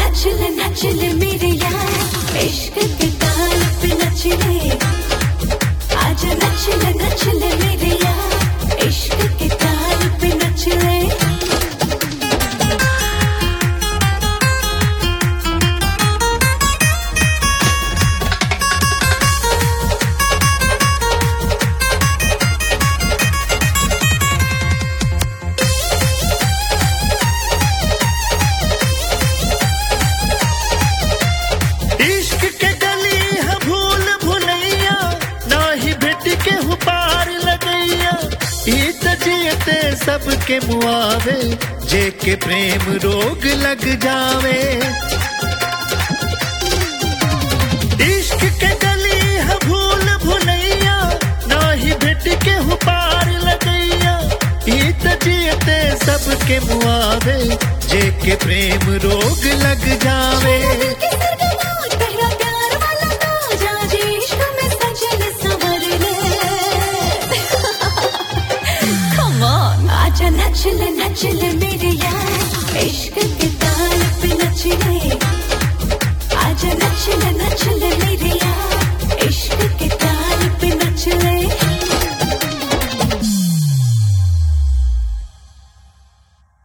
नच ले नच ले मेरे यार इश्क के ताल पे नच ले आज नच ले नच ले मेरे यार इश्क के ताल पे नच ले इश्क के गली है भूल भुलैया ना ही भेट के हु पार लगैया ई त जियते सबके मुआवे जे के प्रेम रोग लग जावे इश्क के गली है भूल भुलैया ना ही भेट के हु पार लगैया ई त जियते सबके मुआवे जे के प्रेम रोग लग जावे के सरगना तेरा प्यार वाला ताज आज इश्क में सजल संवर ले Come on आजा नच ले नच ले